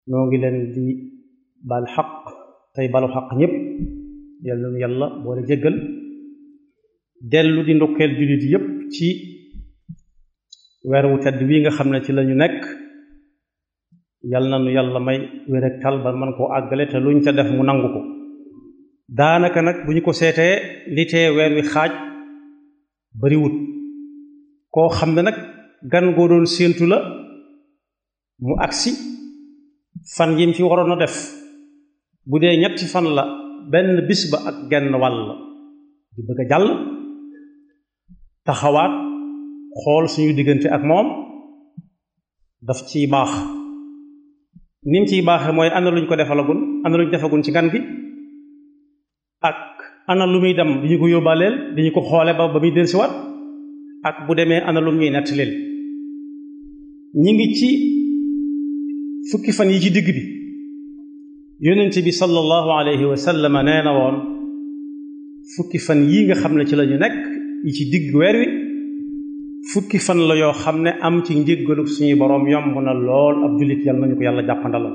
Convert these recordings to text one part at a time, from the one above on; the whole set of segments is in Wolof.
noo ngi leen di bal xaq tey balu xaq ñépp yàlla nu yàlla boole jéggal dellu di ndokkeel jullit yépp ci weer wu tedd wi nga xam ne ci lañu nekk yal na nu yàlla may wér ak tal ba man koo àggale te luñ ca def mu nangu ko daanaka nag bu ñu ko seetee li tee weer wi xaaj bariwut koo xam ne nag gan goo doon séentu la mu agsi fan yim fi waroon a def bu dee ñetti fan la benn bis ba ak genn wàll di bëgg a jàll taxawaat xool suñu diggante ak moom daf ciy baax ni mu ciy baaxee mooy ana luñ ko defalagun ana luñ defagun ci ngan gi ak ana lu muy dem di ñu ko yóbbaaleel di ñu ko xoole ba ba muy dellusiwaat ak bu demee ana lu ñuy nettalil ñi ngi ci fukki fan yi ci digg bi yonent bi sallallahu alayhi wa sallam nee na woon fukki fan yii nga xam ne ci la ñu nekk yi ci digg weer wi fukki fan la yoo xam ne am ci njéggalu suñuy boroom yomb na lool ab jullit yàlla nañu ko yàlla jàppandalal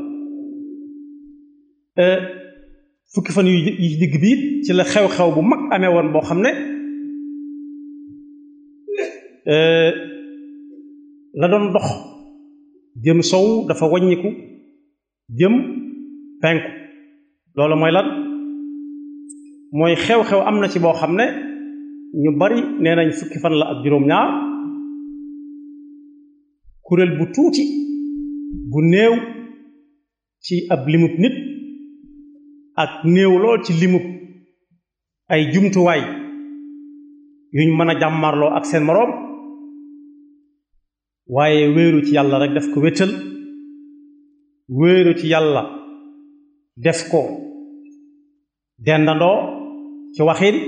fukki fan yu yi ci digg bi it ci la xew-xew bu mag amee woon boo xam ne la doon dox jëm sow dafa waññiku jëm penku loolu mooy lan mooy xew-xew am na ci boo xam ne ñu bari nee nañ fukki fan la ak juróom-ñaar kuréel bu tuuti bu néew ci ab limub nit ak néew lool ci limub ay jumtuwaay yuñ mën a jàmmarloo ak seen moroom waaye wéeru ci yàlla rek def ko wéttal wéeru ci yàlla def ko dendandoo ci waxin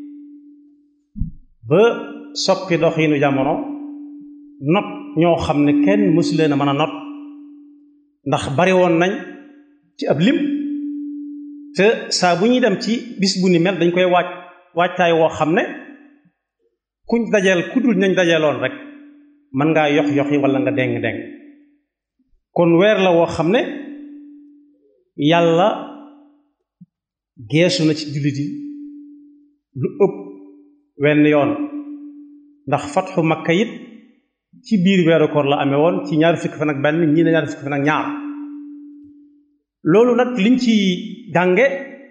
ba soppi doxiinu jamono not ñoo xam ne kenn mësu leen a mën a not ndax bari woon nañ ci ab lim te saa bu ñuy dem ci bis bu ni mel dañ koy waaj waajtaay woo xam ne kuñ dajeel ku dul nañ dajeeloon rek mën ngaa yox yoxi wala nga deng deng kon weer la woo xam ne yàlla geesu na ci jullit yi lu ëpp wenn yoon ndax fatxu makka it ci biir weeru koor la amee woon ci ñaari fukki fan ak benn ñii ne ñaari fukki fan ak ñaar loolu nag liñ ci jànge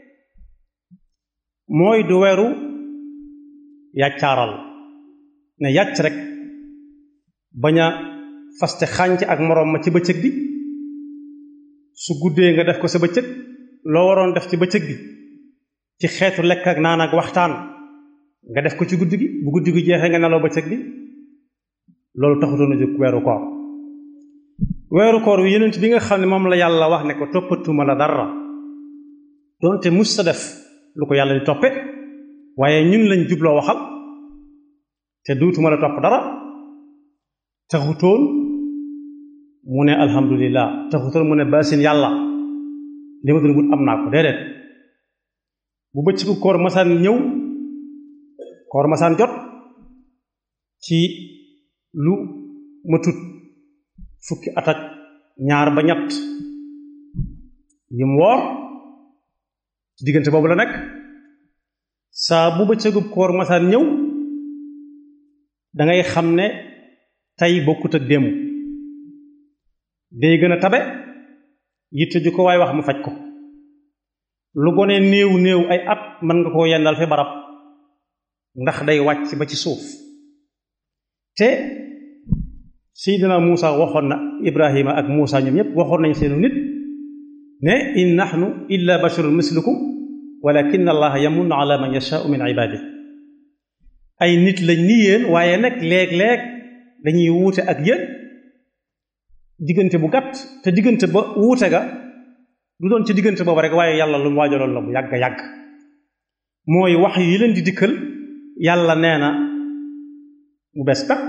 mooy du weeru yàccaaral ne yàcc rek bañ a faste xànc ak moroom ma ci bëccëg bi su guddee nga def ko sa bëccëg loo waroon def ci bëccëg bi ci xeetu lekk ak naan ak waxtaan nga def ko ci guddi gi bu guddi gi jeexee nga nelaw bëccëg bi loolu taxutoon a jóg weeru koor weeru koor wi yenent bi nga xam ne moom la yàlla wax ne ko toppatuma la dara doonte mus sa def lu ko yàlla di toppe waaye ñun lañ jubloo waxal te duutuma la topp dara taxutoon mu ne alhamdulillah taxutoon mu ne basin yàlla li ma doon wut am naa ko déedéet bu bëccëgu koor masaan ñëw koor masaan jot ci lu ma tut fukki at ak ñaar ba ñett yim woor ci diggante boobu la nekk saa bu bëccëgu koor masaan ñëw dangay xam ne tey bokkut ak démb day gën a tabe yitte ju ko waaye wax mu faj ko lu gone néew néew ay at mën nga koo yendal fi barab ndax day wàcc ba ci suuf te seydina Muusa waxoon na Ibrahima ak Muusa ñoom ñëpp waxoon nañ seenu nit ne in nahnu illa basharun mislukum walakin allaha yamunnu ala man yashaau min ibadihi ay nit lañ ni yéen waaye nag léeg-léeg dañuy wuute ak yéen diggante bu gàtt te diggante ba wuute ga du doon ci diggante boobu rek waaye yàlla lu mu waajaloon la bu yàgg yàgg mooy wax yi leen di dikkal yàlla nee na mu bees peq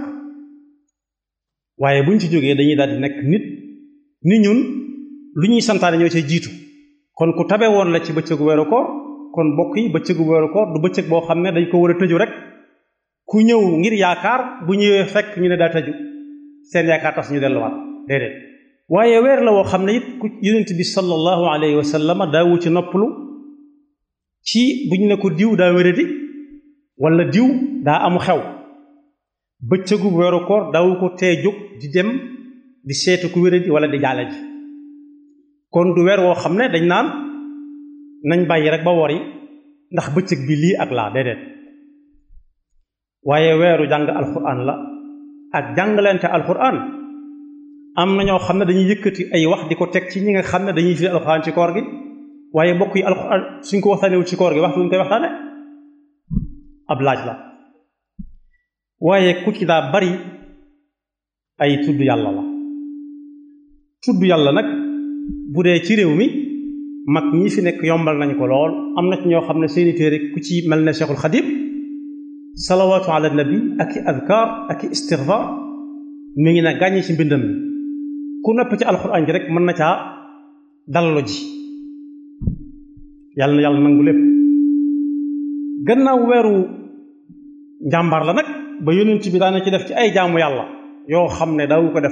waaye buñ ci jógee dañuy daal di nekk nit ni ñun lu ñuy santaane ñoo cay jiitu kon ku tabe woon la ci bëccëgu weeru koor kon bokk yi bëccëgu weeru koor du bëccëg boo xam ne dañ ko war a tëju rek ku ñëw ngir yaakaar bu ñëwee fekk ñu ne daa tëju seen yaakaar tas ñu delluwaat déedéet waaye weer la woo xam ne it ku yonent bi sallallahu alayhi wa sallam daawu ci noppalu ci bu ñu ne ko diw daa wéradi wala diw daa amu xew bëccëgu weeru koor daawu ko tee jóg di dem di seetu ku wéradi wala di jaale ji kon du weer woo xam ne dañ naan nañ bàyyi rek ba wori ndax bëccëg bi lii ak laa déedéet waaye weeru jàng alxuraan la ak jàngalante alxuraan am na ñoo xam ne dañuy yëkkati ay wax di ko teg ci ñi nga xam ne dañuy firi alxuraan ci koor gi waaye mbokk yi alxuraan suñ ko waxtaanewul ci koor gi waxtu ñu koy waxtaane ab laaj la waaye ku ci daa bari ay tudd yàlla la tudd yàlla nag bu dee ci réew mi mag ñi fi nekk yombal nañ ko lool am na ci ñoo xam ne seeni téere ku ci mel ne Cheikhul Xadim salawaatu ala nabi ak i adkaar ak i istigfaar mi ngi ne gàññi ci mbindam mi ku nopp ci alxuraan ji rek mën na caa dallo ji yàlla na yàlla nangu lépp gannaaw weeru njàmbaar la nag ba yonent bi daana ci def ci ay jaamu yàlla yoo xam ne daawu ko def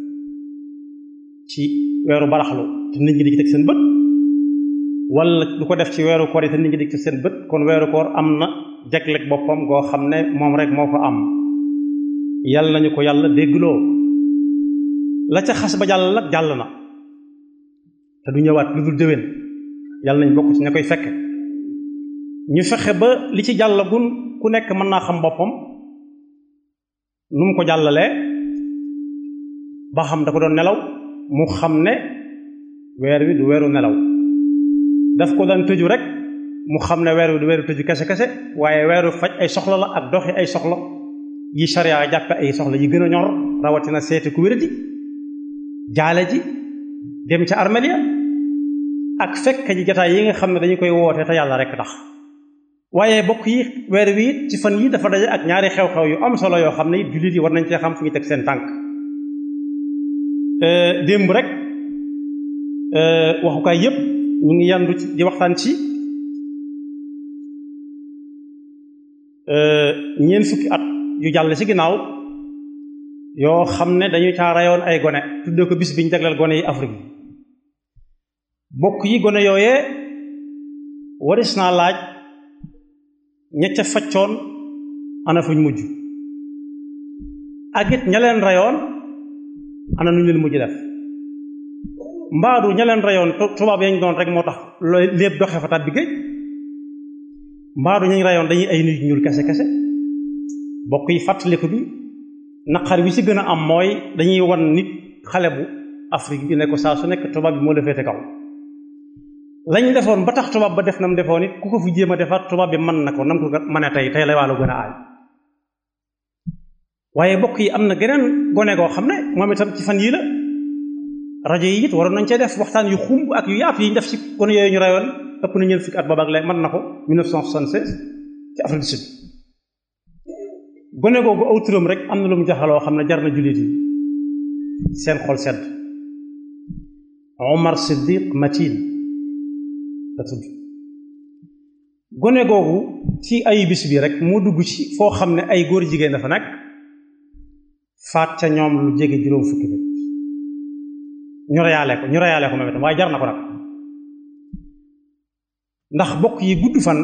ci weeru baraxlu te nit ñi di ci teg seen bët wala du ko def ci weeru koor yi te nit ñi di ci seen bët kon weeru koor am na jagleeg boppam goo xam ne moom rek moo ko am yàlla nañu ko yàlla déggloo la ca xas ba jàll nag jàll na te du ñëwaat lu dul déwén yàlla nañ bokk ci ña koy fekke ñu fexe ba li ci jàllagun ku nekk mën naa xam boppam nu mu ko jàllalee ba xam da ko doon nelaw mu xam ne weer wi du weeru nelaw daf ko daan tëju rek mu xam ne weer wi du weeru tëju kese kese waaye weeru faj ay soxla la ak doxi ay soxla yi sharia jàppe ay soxla yi gën a ñor rawatina seeti ku wéradi jaale ji dem ca armeel ya ak fekk ji jataay yi nga xam ne dañu koy woote te yàlla rek tax waaye bokk yi weer wi it ci fan yi dafa daje ak ñaari xew-xew yu am solo yoo xam ne it jullit yi war nañ cee xam fu ñu teg seen tànk démb rek waxukaay yépp ñu ngi yandu ci di waxtaan ci ñeent fukki at yu jàll ci ginnaaw yoo xam ne dañu caa rayoon ay gone tuddee ko bis bi ñu jagleel gone yi Afrique bokk yi gone yooyee waris naa laaj ña ca faccoon ana fuñ mujj ak it ña leen rayoon ana nu ñu leen mujj def mbaadu ña leen rayoon tubaab yañ doon rek moo tax looy lépp doxee fa tàbbi géej mbaadu ñañ rayoon dañuy ay nit ñuul kese kese bokk yi fàttaliku bi naqar bi ci gën a am mooy dañuy wan nit xale bu Afrique bi ne ko saa su nekk tubaab bi moo la féete kaw lañ defoon ba tax tubaab ba def nam defoon it ku ko fi jéem a defaat tubaab bi mën na ko nam ko mën a tey tey la wàllu gën a aay waaye bokk yi am na geneen gone goo xam ne moom itam ci fan yii la rajo yi it waroon nañ cee def waxtaan yu xumb ak yu yaatu yi ñu def ci gone yooyu ñu rayoon ëpp na ñeent fukki at boobu ak lay mën na ko 1976 ci Afrique du Sud gone googu aw turam rek am na lu mu jaxaloo xam ne jar na jullit yi seen xol sedd Omar Siddiq Matin la tudd gone googu ci ay bis bi rek moo dugg ci foo xam ne ay góor jigéen dafa nekk faat ca ñoom lu jege juróom fukki nit ñu reyaale ko ñu reyaale ko moom itam waaye jar na ko nag ndax bokk yi gudd fan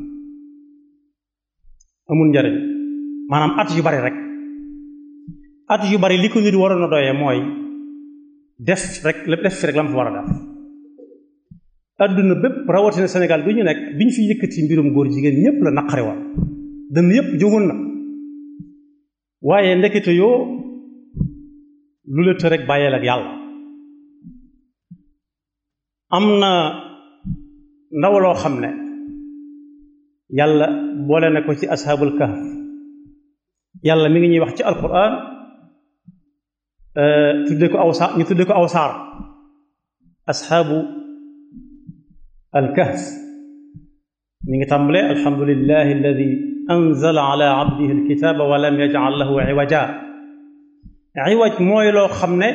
amul njariñ maanaam at yu bari rek at yu bari li ko nit waroon a doyee mooy def rek def fi rek la mu fa war a def adduna bépp rawatina Sénégal bi ñu nekk bi ñu fi yëkkati mbirum góor jigéen ñëpp la naqari woon dënn yëpp jógoon na waaye ndekete yoo lu la të rek bàyyeel ak yàlla am na ndaw loo xam ne yàlla boole na ko ci ashaabul kahf yàlla mi ngi ñuy wax ci alquran tudde ko aw saar ñu tudde ko aw saar ashaabu alkahf mi ngi tàmbale alhamdulillahi alladi anzala ala abdihi alkitaba wa lam yaj'al lahu iwaja iwaj mooy loo xam ne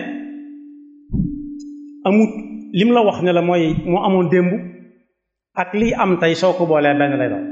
amut lim la wax ne la mooy moo amoon démb ak lii am tey soo ko boolee benn lay doon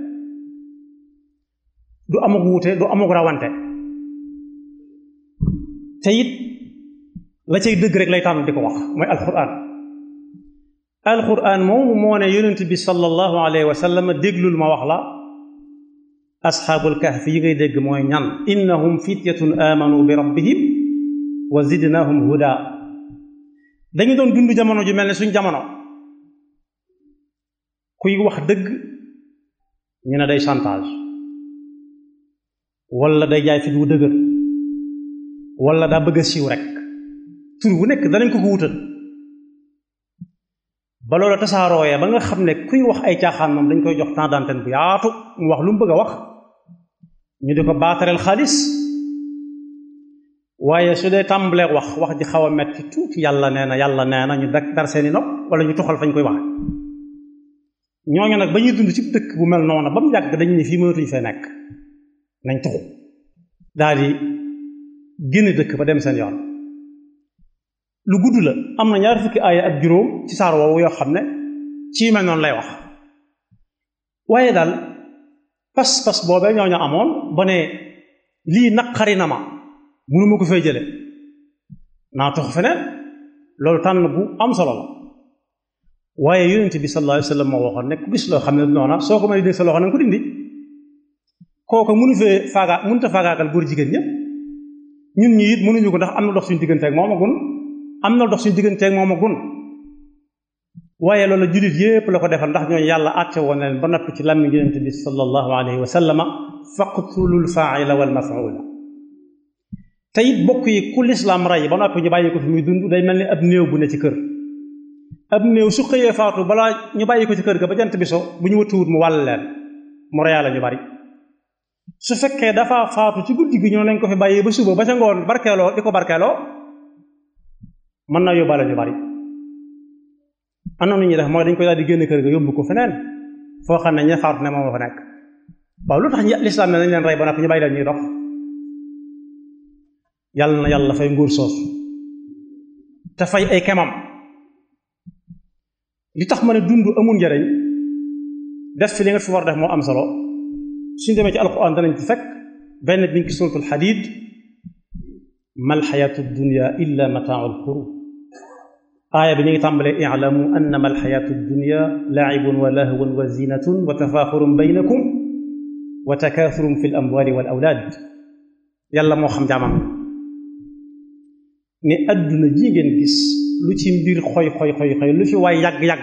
du amuk wuute du amuk rawante te it la cay dëgg rek lay tànn di ko wax mooy alquran alquran moomu moo ne yonent bi sallallahu alayhi wa sallam déglul ma wax la asxaabul kahfi yi ngay dégg mooy ñan innahum fityatun amanu bi rabbihim wa zidnahum huda dañu doon dund jamono ju mel ne suñ jamono kuy wax dëgg ñu ne day chantage wala day jaay fit wu dëgër wala daa bëgg a siiw rek tur wu nekk danañ ko ko wutal ba loolu tasaarooyee ba nga xam ne kuy wax ay caaxaan moom dañ koy jox temps d'antenne bu yaatu mu wax lu mu bëgg a wax ñu di ko baatareel xaalis waaye su dee tàmbalee wax wax ji xaw a metti tuuti yàlla nee na yàlla nee na ñu dak dar seeni nopp wala ñu toxal fañ koy wax ñooñu nag ba ñuy dund ci dëkk bu mel noonu ba mu yàgg dañu ne fii mënatuñu fee nekk nañ tuxu daal di génn dëkk ba dem seen yoon lu gudd la am na ñaar fukki aaya ak juróom ci saar woowu yoo xam ne ci mel noonu lay wax waaye daal pas-pas boobee ñoo ñu amoon ba ne lii naqari na ma mënuma ko fay jële naa tox feneen loolu tànn bu am solo la waaye yonent bi sallallahu alayhi wa sallam moo waxoon ne ku gis loo xam ne noona soo ko mën a dindi sa loxo na nga ko dindi kooku mënu fee faaga mënut a faagaagal góor jigéen ñëpp ñun ñi it mënuñu ko ndax am na dox suñu digganteeg moom a gun am na dox suñu digganteeg moom a gun waaye loolu jullit yépp la ko defal ndax ñooñu yàlla àtte woon na leen ba noppi ci làmmiñ yonent bi sallallahu alayhi wa sallama faqtulul faaila wal mafuula te it bokk yi ku lislaam rey ba noppi ñu bàyyi ko fi muy dund day mel ni ab néew bu ne ci kër ab néew su xëyee faatu balaa ñu bàyyi ko ci kër ga ba jant bi so bu ñu wëttuwut mu wàll leen mu reyaale ñu bari su fekkee dafa faatu ci guddi gi ñoo nañ ko fi bàyyi ba suba ba ca ngoon barkeeloo di ko barkeeloo mën naa yóbbaale ñu bari am na nu ñuy def mooy dañ koy daal di génn kër ga yóbbu ko feneen foo xam ne ña faatu ne moom fa nekk waaw lu tax ñi lislaam ne nañ leen rey ba noppi ñu bàyyi leen ñuy dox yàlla na yàlla fay nguur soosu te fay ay kemam li tax ma ne dund amul njariñ def fi li nga fi war def moo am solo suñu demee ci alquran danañ ci fekk benn bi ngi suratul xadiid mal xayaatu dunya illa mataaul xurur aaya bi ñu ngi tàmbalee i'lamu annama alxayaatu dunya laibun wa lahwun wa zinatun wa tafaaxurun baynakum wa takaathurun fi l amwali wal awlaad yàlla moo xam jaamam ne adduna ji ngeen gis lu ci mbir xoy xoy xoy xoy lu fi waay yàgg-yàgg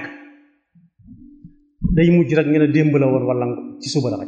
day mujj rek ngeen a démb la woon wala ci suba la rek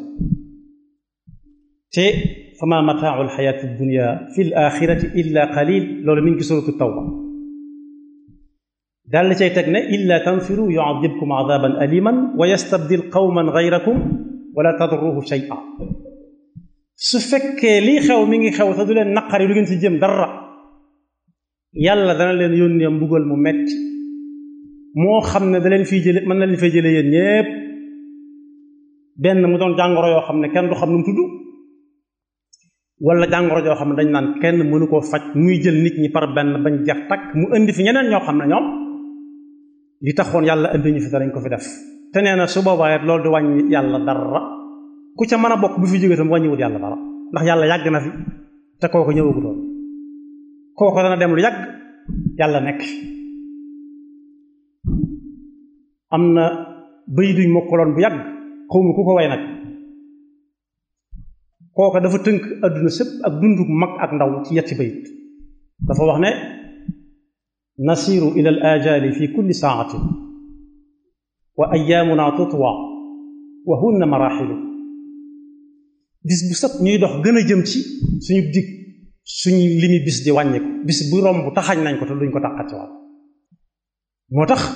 te fama mataau alxayaati dunya fi l axirati illa qalil loolu mi ngi ci suratu tawba daal la cay teg ne illa tanfiru yuadibkum adaban aliman wa yastabdil qawman gayrakum wala tadruhu shay'a su fekkee lii xew mi ngi xew te du leen naqari lu ngeen ci jëm dara yàlla dana leen yónnee mbugal mu metti moo xam ne da leen fiy jële mën na leen fay jële yéen ñépp benn mu doon jàngoro yoo xam ne kenn du xam nu mu tudd wala jàngoro joo xam ne dañ naan kenn mënu koo faj muy jël nit ñi par benn bañ jeex takk mu indi fi ñeneen ñoo xam ne ñoom li taxoon yàlla indi ñu fi danañ ko fi def te nee na su boobaa it loolu di wàññi yàlla dara ku ca mën a bokk bu fi jógee tam wàññiwut yàlla dara ndax yàlla yàgg na fi te kooku ñëwagutoon kooku dana dem lu yàgg yàlla nekk am na bëy duñ mokkaloon bu yàgg xawma ku ko way nag kooka dafa tënk adduna sëpp ak dunduk mag ak ndaw ci yetti bayit dafa wax ne nasiru ila al ajali fi kulli saatin wa ayaamuna tutwa wa hunna maraxilu bis bu sët ñuy dox gën a jëm ci suñu dig suñu limi bis di wàññiku bis bu romb taxañ nañ ko te duñ ko tàqat ci waat moo tax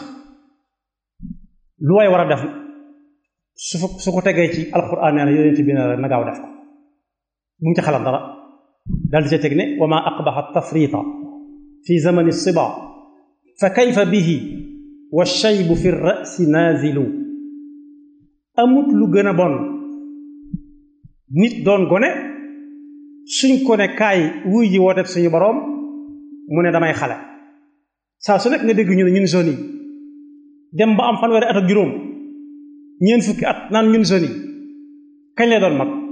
lu waay war a def su su ko tegee ci alquran nee na yonent bi na gaaw def ko bu mu ci xalaat dara daal di ca teg ne wa ma aqbaxa tafrita fi zamani siba fa kayfa bihi wa shaybu fi rasi nazilu amut lu gën a bon nit doon gone suñ ko ne kaay wuy ji wooteeb suñu boroom mu ne damay xale saa su nekk nga dégg ñu ne ñun zone yi dem ba am fanweeri at ak juróom ñeent fukki at naan ñun zone yi kañ lay doon mag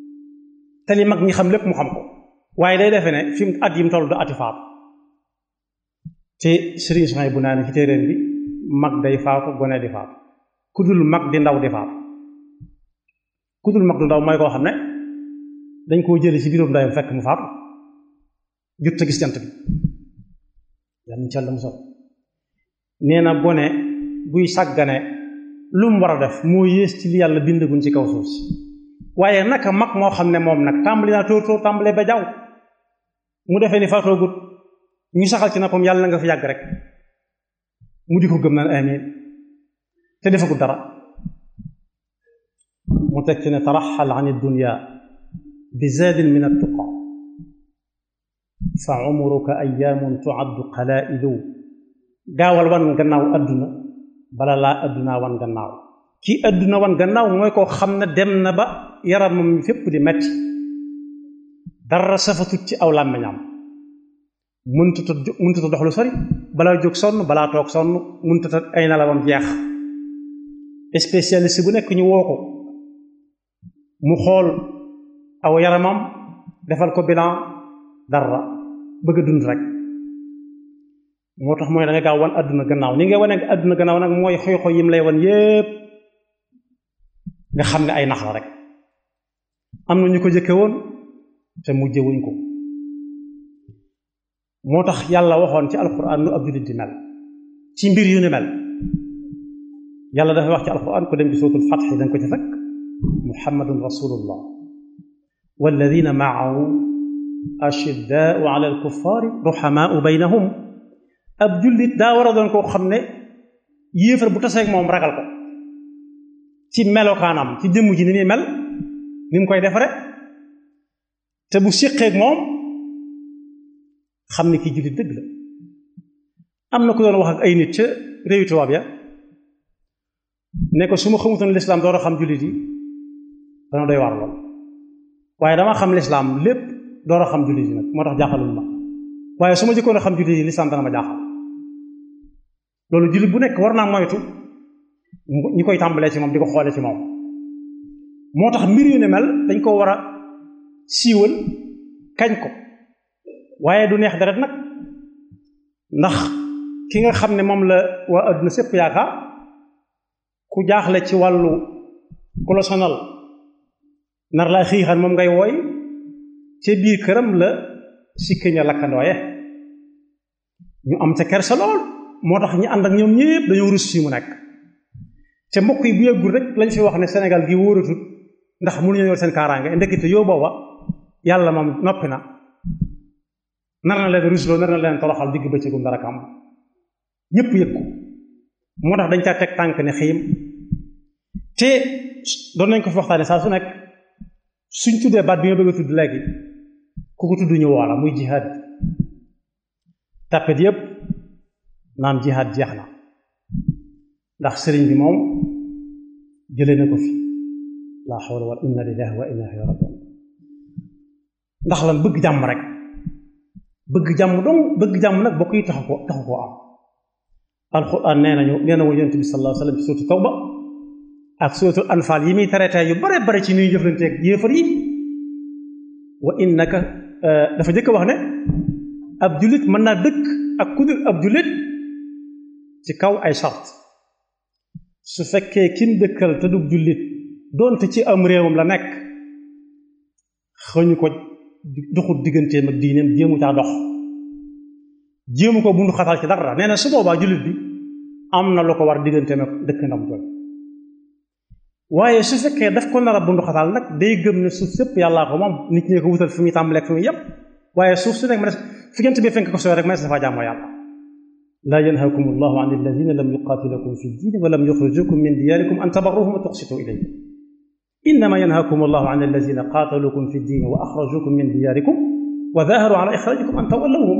te li mag ñi xam lépp mu xam ko waaye day defe ne fi mu at yi mu toll du ati faatu te sëriñ soxna bu naa ne ci téeréen bi mag day faatu gone di faatu ku dul mag di ndaw di faatu ku dul mag du ndaw mooy koo xam ne dañ koo jële ci biirum ndayam fekk mu faatu jot a gis jant bi yàlla ñu càll mu sol nee na gone buy sàggane lu mu war a def moo yées ci li yàlla bindaguñ ci kaw suuf si waaye naka mag moo xam ne moom nag tàmbali naa tóor tóor tàmbalee ba jaww mu defee ni faatoogut ñu saxal ci noppam yàlla na nga fi yàgg rek mu di ko gëm naan amin te defagut dara mu teg ci ne taraxal an dunya bi zaadin min attuqa fa umruka ayaamun tuaddu qalailu gaawal wan gannaaw adduna bala laa addunaa wan gannaaw kii adduna wan gannaaw mooy koo xam ne dem na ba yaramam fépp di metti dara safatut ci aw làmmiñam mëntuta mëntuta dox lu sori balaa jóg sonn balaa toog sonn mëntuta ay nelawam jeex spécialiste bu nekk ñu woo ko mu xool aw yaramam defal ko bilan dara bëgg a dund rek moo tax mooy da nga gaaw wan àdduna gannaaw ni nga wane àdduna gannaaw nag mooy xoy-xoy yim lay wan yépp nga xam ne ay nax la rek am na ñu ko jëkke woon te mujje wuñ ko moo tax yàlla waxoon ci alquran nu ab jullit di mel ci mbir yu ni mel yàlla dafay wax ci alquran ko dem ci sootul fatx dañ ko ci fekk muhammadun rasulullah walladina maahu ashiddaau ala alkuffaari ruhamaau baynahum ab jullit daa war a doon koo xam ne yéefar bu taseeg moom ragal ko ci melokaanam ci jëmm ji ni muy mel ni mu koy defare te bu séqeeg moom xam ne kii jullit dëgg la am na ku doon wax ak ay nit ca réewi tubaab ya ne ko su ma xamutoon lislaam door a xam jullit yi dana doy waar lool waaye dama xam lislaam lépp door a xam jullit yi nag moo tax jaaxalul ma waaye su ma jëkkoon a xam jullit yi lislaam dana ma jaaxal loolu jullit bu nekk war naa moytu ñi koy tàmbalee ci moom di ko xoole ci moom moo tax mbir yu ne mel dañ ko war a siiwal kañ ko waaye du neex deret nag ndax ki nga xam ne moom la waa adduna sépp yaakaar ku jaaxle ci wàllu ku la sonal nar laa xiixan moom ngay wooy ca biir këram la sikkiña lakkandooye ñu am ca kersa lool moo tax ñi ànd ak ñoom ñépp dañoo rus fii mu nekk te mbokk yi bu yàggul rek lañ fi wax ne Sénégal gi wóoratut ndax mënuñu yor seen kaaraange ndekete yow booba yàlla moom noppi na nar na leen rusloo nar na leen toroxal digg bëccëgum dara kam ñépp yëg ko moo tax dañ caa teg tànk ne xiim te doon nañ ko fi waxtaane saa su nekk suñ tuddee baat bi nga bëgg a tudd léegi ku ko tudd ñu woola muy jihaad tàppet yépp naan jihaad jeex na ndax sëriñ bi moom jëlee na ko fi laa xawla wala inna lillahi wa inna ilayhi rajiun ndax lan bëgg jàmm rek bëgg jàmm dong bëgg jàmm nag bokk yi taxu ko taxu koo am alquran nee nañu nee na woon yonent bi sallallahu alayhi wa sallam ci suuratu tawba ak suuratu anfaal yi muy traité yu bare bare ci ñuy jëflanteeg yéefar yi wa innaka dafa jëkk wax ne ab jullit mën naa dëkk ak ku dul ab jullit ci kaw ay sart su fekkee kin dëkkal te du jullit doonte ci am réewam la nekk xëñu ko doxut digganteem ak diineem jéemu caa dox jéemu ko bundu xatal ci dara nee na su boobaa jullit bi am na lu ko war digganteem ak dëkk ndam jooy waaye su fekkee daf ko nar a bundu xatal nag day gëm ne suuf sépp yàllaa ko moom nit ñi ko wutal fi muy tàmbaleeg fi muy yem waaye suuf su nekk ma des fi ngeen bi fenk ko sooy rek ma des dafa jaamoo yàlla laa yanhaakum allahu an alladina lam yuqatilukum fi ddin wa lam yuxrijukum min diyarikum an tabarruhum wa tuqsitu ilayhim innama yanhaakum allahu an alladina qaatalukum fi ddin wa axrajukum min diyarikum wa daharu ala ixrajikum an tawallawhum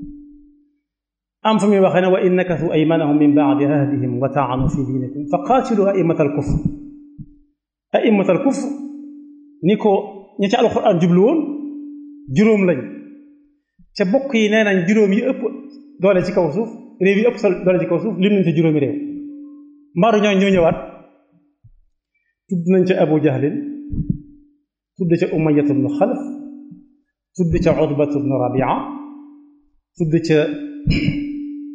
am fa muy waxee ne wa in nakathu aymanahum min baadi ahdihim wa taanu fi diinikum fa qaatilu aimata alkufr aimata alkufr ni ko ñi ci alquran jublu woon juróom lañ ca bokk yi nee nañ juróom yi ëpp doole ci kaw suuf réew yi ëpp sol doole ci kaw suuf lim nañ ca juróomi réew mbaaru ñoo ñoo ñëwaat tudd nañ ca abu jahlin tudd ca umayat bnu xalaf tudd ca utbat bnu rabia tudd ca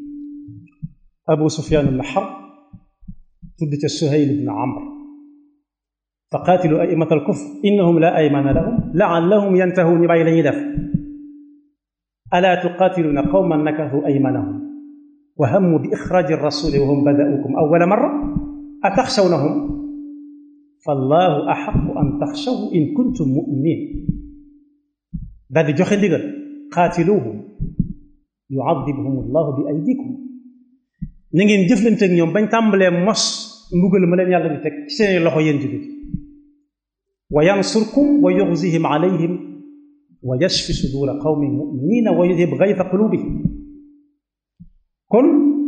abu sufyaan ibn harb tudd ca suhayl ibn amr fa qaatilu aimata alkufr innahum la aymana lahum laallahum yantahuun ñu bàyyi la ñuy def alaa tuqaatiluuna qawman nakahu aymanahum wa hammu bi ixraaji rasuli wa hum badaukum awwala marra ataxshawnahum fallahu axaqu an taxshawhu in kuntum muminin daal di joxe ndigal qaatiluuhum yuadibhum allahu bi aydikum na ngeen jëflante ak ñoom bañ tàmbalee mos mbugal ma leen yàlla di teg ci seeni loxo yéen jullit wa yansurkum wa yuxzihim alayhim wa yashfi sudura qawmin muminina wa yudhib gayta qulubihim kon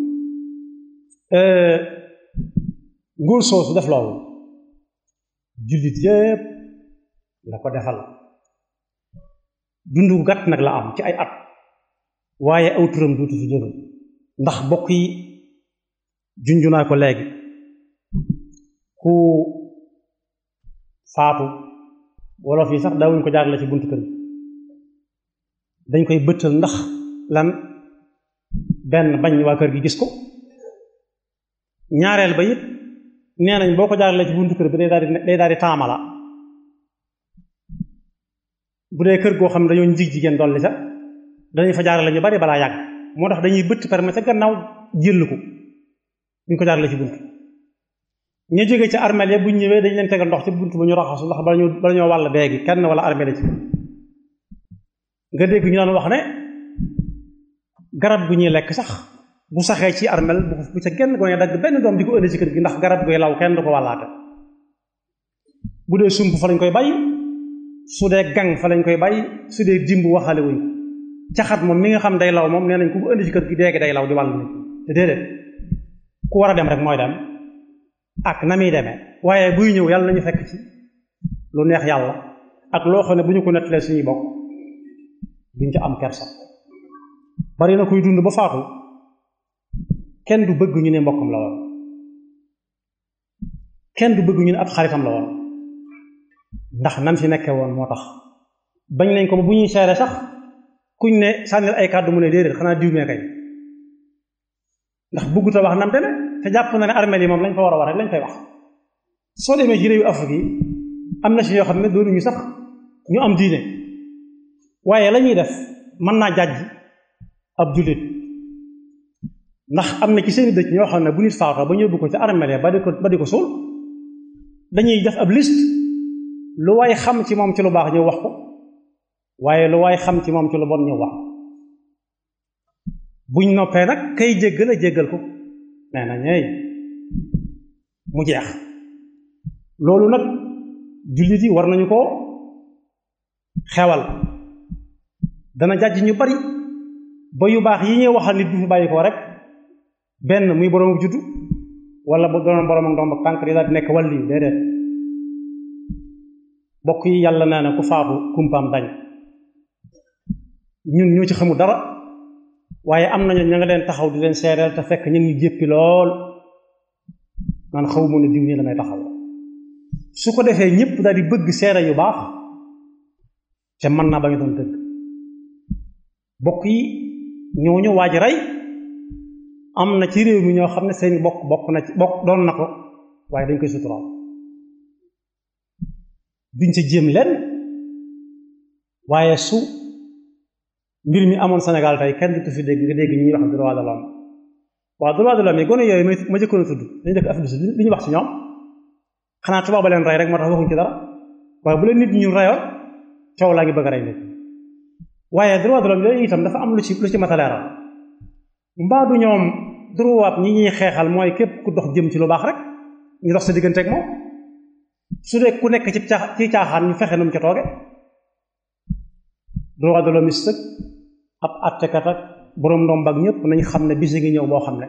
nguur soosu def loolu jullit yépp la ko defal dundu gàtt nag la am ci ay at waaye aw turam duutu fi jóge ndax bokk yi junju naa ko léegi ku faatu wolof yi sax daawuñ ko jaarale ci buntu kër gi dañ koy bëttal ndax lan benn bañ waa kër gi gis ko ñaareel ba it nee nañ boo ko jaarale ci buntu kër bi day daal di day daal di taamala bu dee kër goo xam ne dañoo njig jigéen dolli sa danañ fa jaarale ñu bari balaa yàgg moo tax dañuy bëtt perme ca gannaaw jël ko duñ ko jaarale ci bunt ñu jógee ci armeel ya bu ñu ñëwee dañ leen tegal ndox ci bunt ba ñu raxasu ndax bala ñu bala ñoo wàll beegi kenn wala armeel ci nga dégg ñu daan wax ne garab gu ñuy lekk sax bu saxee ci armeel bu ca genn gone dagg benn doom di ko ëndi ci kër gi ndax garab guy law kenn du ko wàllaate bu dee sump fa lañ koy bàyyi su dee gang fa lañ koy bàyyi su dee dimb waxale wuñ ko caxat moom mi nga xam day law moom nee nañ ku ko indi ci kër gi déegi day law di wàll nit te déedéet ku war a dem rek mooy dem ak na muy demee waaye buy ñëw yàlla nañu fekk ci lu neex yàlla ak loo xam ne bu ñu ko nettalee suñuy bokk duñ ca am kersa bari na kuy dund ba faatu kenn du bëgg ñu ne mbokkam la woon kenn du bëgg ñu ne ab xaritam la woon ndax nam fi nekkee woon moo tax bañ nañ ko ba bu ñuy seere sax kuñ ne sànnil ay kàddu mu ne déedéet xanaa diw mee kay ndax bëggut a wax nam deme te jàpp na ne armeel yi moom lañ fa war a wax rek lañ fay wax soo demee ci réewu Afrique yi am na ci yoo xam ne doonuñu sax ñu am diine waaye la ñuy def mën naa jàjj ab jullit ndax am na ci seeni dëkk ñoo xam ne bu nit faatoo ba ñu yóbbu ko ci armeel ya ba di ko ba di ko suul dañuy def ab liste lu waay xam ci moom ci lu baax ñëw wax ko waaye lu waay xam ci moom ci lu bon ñëw wax buñ noppee nag kay jéggal a jéggal ko nee na ñeey mu jeex loolu nag jullit yi war nañu ko xewal dana jàjj ñu bari ba yu baax yi ñuy waxal nit bu fi bàyyi ko rek benn muy borom juddu wala bu doon borom ak ndomb ak tànk di daal di nekk wàlli déedéet bokk yi yàlla nee na ku faatu kumpaam dañ ñun ñoo ci xamul dara waaye am nañu ña nga leen taxaw di leen seereel te fekk ñu ngi jéppi lool man xaw ma ne diw nii damay taxaw su ko defee ñëpp daal di bëgg seere yu baax te mën naa ba ñu doon dëgg bokk yi ñooñu waaj rey am na ci réew mi ñoo xam ne seen bokk bokk na ci bokk doon na ko waaye dañ koy suturaal duñ ca jéem leen waaye su mbir mi amoon Sénégal tey kenn du fi dégg nga dégg ñuy wax droit de l'homme waaw droit de l'homme yi gone yooyu ma jëkkoon a tudd dañu dëkk Afrique du ñu wax ci ñoom xanaa tubaab ba leen rey rek moo tax waxuñ ci dara waaye bu leen nit ñu reyoon coow laa ngi bëgg a rey nit waaye droit de l'homme yooyu itam dafa am lu ci lu ci mat a leeral mbaa du ñoom droit ñi ñuy xeexal mooy képp ku dox jëm ci lu baax rek ñu dox sa diggante ak moom su dee ku nekk ci caax ci caaxaan ñu fexe nu mu ca tooge droit de l'homme sëg ab attekat ak boroom ndomb ak ñëpp nañ xam ne bisi ngi ñëw boo xam ne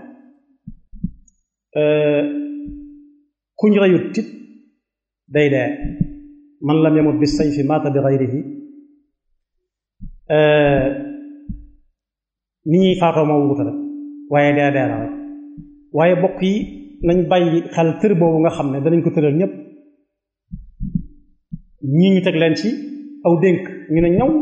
kuñ reyut tit day dee man lam yamut bi sayfi maata bi gayrihi ni ñuy faatoo moo wuute rek waaye dee dee la rek waaye bokk yi nañ bàyyi xel tër boobu nga xam ne danañ ko tëral ñëpp ñii ñu teg leen ci aw dénk ñu ne ñaw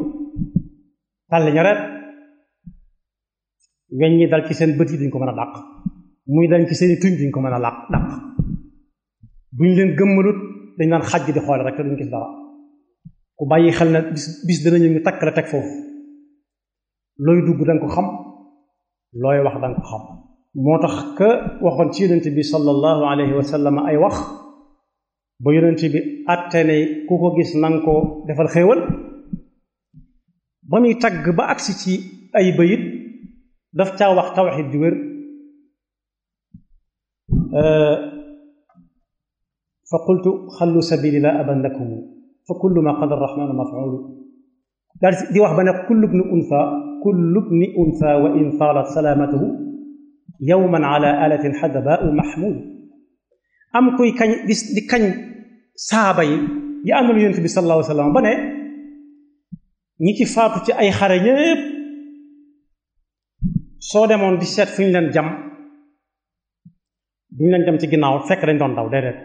tàlli ñareet weñ ñi dal ci seen bët yi duñ ko mën a dàq muy dañ ci seeni tuñ duñ ko mën a làq dàq buñ leen gëmmalut dañ naan xaj di xoole rek te duñ gis dara ku bàyyi xel na bis bis danañu ñu takk la teg foofu looy dugg danga ko xam looy wax danga ko xam moo tax que waxoon ci yonent bi sallallahu alayhi wa sallam ay wax ba yonent bi àtte ne ku ko gis nanga ko defal xéewal ba muy tagg ba agsi ci ay bayit daf caa wax tawxid di wér fa qultu xallu sabili la aban lakum fa kullu ma qada arrahmanu mafulu daal di wax ba ne kullu bni untha kullu bni untha wa in taalat salaamatuhu yowman ala alatin xadabaau mahmud am kuy kañ di di kañ saaba yi yi àndal yonent bi sallallahu alayhi wa sallam ba ne ñi ci faatu ci ay xare ñépp soo demoon di seet fu ñu leen jam duñu leen jam ci ginnaaw fekk dañ doon daw déedéet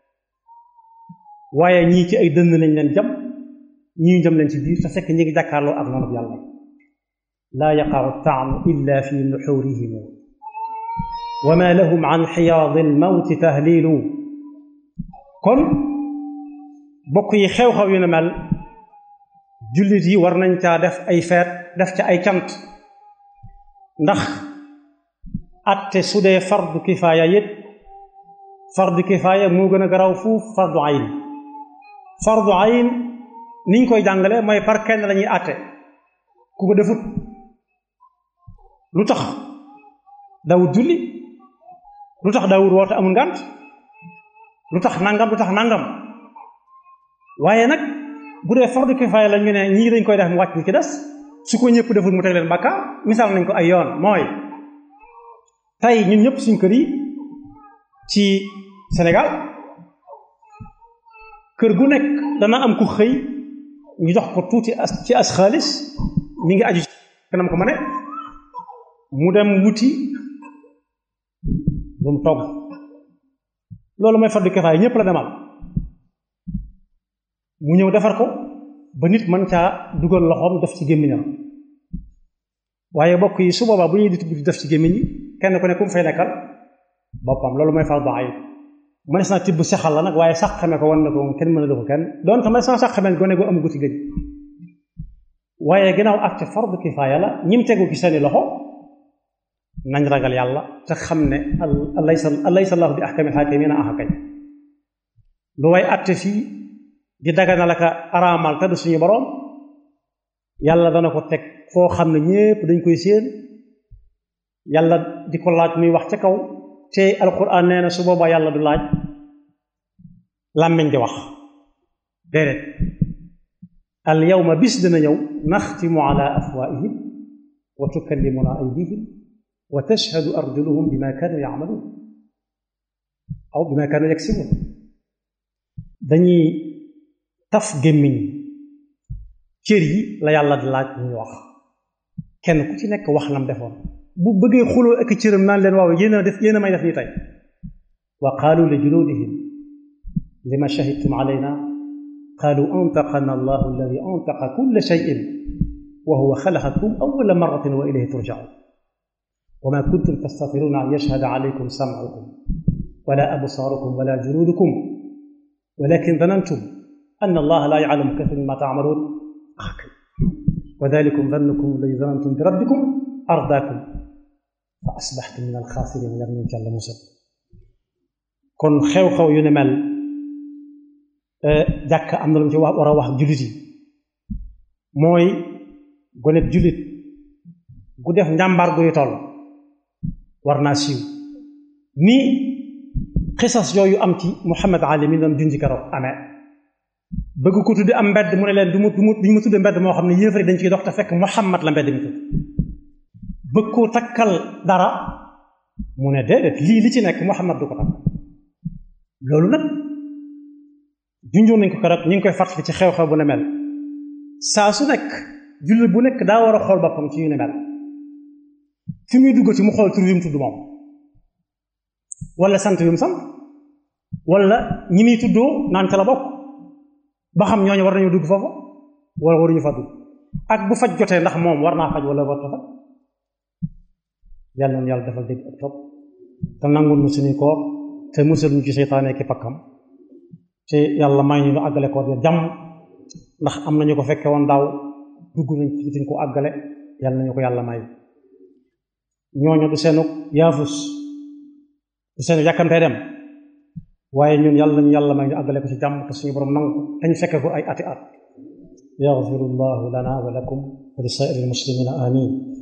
waaye ñii ci ay dënn lañ leen jam ñii ñu jam leen ci biir te fekk ñi ngi jàkkaarloo ak noonu yàlla laa yaqaau taamu illa fi nuxurihim wa ma lahum an xiyaadi almawti tahlilu kon bokk yi xew-xew yu ne mel jullit yi war nañ caa def ay feet def ca ay cant ndax atte su dee fardu kifaaya yit fardu kifaaya moo gën a garaw fuuf fardu ayn fardu ayn niñ koy jàngale mooy par kenn lañuy atte ku ko defut lu tax daawut julli lu tax daawut woote amul ngànt lu tax nangam lu tax nangam waaye nag bu dee fardu kifaaya la ñu ne ñii dañ koy def mu wàcc ñi ci des su ko ñëpp defut mu teg leen bàkkaar misaal nañ ko ay yoon mooy tey ñun ñëpp suñ kër yi ci Sénégal kër gu nekk dana am ku xëy ñu jox ko tuuti as ci as xaalis mi ngi aju kanam ko ma ne mu dem wuti lu mu togg loolu mooy fardu kifaaya ñëpp la demal mu ñëw defar ko ba nit mën caa dugal loxoom def ci gémmiñam waaye bokk yi su boobaa bu ñuy di def ci gémmiñ yi kenn ku ne ku mu fay nekkal boppam loolu mooy fardu ayn mënees naa tibb sexal la nag waaye sax xame ko wan na ko moom kenn mën a ko kenn doon tamit sama sax xamee gone gu am guti gëj waaye ginnaaw acte fardu kifaaya la ñim tegu ci seeni loxo nañ ragal yàlla te xam ne alaysa alaysa allahu bi ahkamil haakimiina aha kañ lu way acte fii di dagana la ka araamal te du suñu boroom yàlla dana ko teg foo xam ne ñépp dañ koy séen yàlla di ko laaj muy wax ca kaw te alquran nee na su boobaa yàlla du laaj làmmiñ di wax déedéet al yawma bis dina ñëw naxtimu ala afwaihim wa tukallimuna aydihim wa tashhadu arjuluhum bima kanu yacmaluun aw bima kanu yaksibuun dañuy taf gémmiñ cër yi la yàlla di laaj ñuy wax kenn ku ci nekk wax lam defoon bu bëggee xuloo ak cëram naan leen waaw yéen a def yéen a may def nii tey wa qaalu li juluudihim lima shahidtum alayna qaalu antaqana allahu alladi antaqa kulla shayin wa huwa xalaqakum awwala marratin wa ilayhi turjaun wa ma kuntum tastatiruna an yashhada alaykum samcukum wala absaarukum wala juluudukum walakin danantum an allaha la yaclamu kathiran mimma tacmaluun wa dalikum dannukum alladi danantum bi rabbikum ardaakum fa asbaxtum min alxaasiriin yar nañ jàll musal kon xew-xew yu ne mel jàkk am na lu mu ci wax war a wax jullit yi mooy gonet jullit gu def njàmbaar guy toll war naa siiw ni xisas yooyu am ci Muhammad Ali mi doon junji keroog amee bëgg ko tudde am mbedd mu ne leen du mu du mu duñu ma tudde mbedd moo xam ne yéefari dañ ciy dox te fekk Muhammad la mbedd mi tudd bëgg koo takkal dara mu ne déedéet lii li ci nekk Muhammad du ko takk loolu nag junjoon nañ ko keroog ñu ngi koy fàttali ci xew-xew bu ne mel saa su nekk jullit bu nekk daa war a xool boppam ci yu ne mel fi muy dugg ci mu xool tur yu mu tudd moom wala sant yu mu sant wala ñi muy tuddoo naan ca la bokk ba xam ñooñu war nañu dugg foofu wala waruñu fa dugg ak bu faj jotee ndax moom war naa faj wala war ta faj yàlla noonu yàlla defal dégg ak topp te nangul nu suñuy koor te musal ñu ci seytaane ki pakkam te yàlla may ñu ñu àggale koor ya jàmm ndax am nañu ko fekke woon daaw dugg nañ ci duñ ko àggale yàlla nañu ko yàlla may ñooñu du seenu yaafus du seenu yàkkamtee dem waaye ñun yàlla nañu yàlla may ñu àggale ko ci jàmm te suñu borom nangu te ñu fekke ko ay ati at yaxfirullahu lana wa lakum wa li saa'iril muslimina amin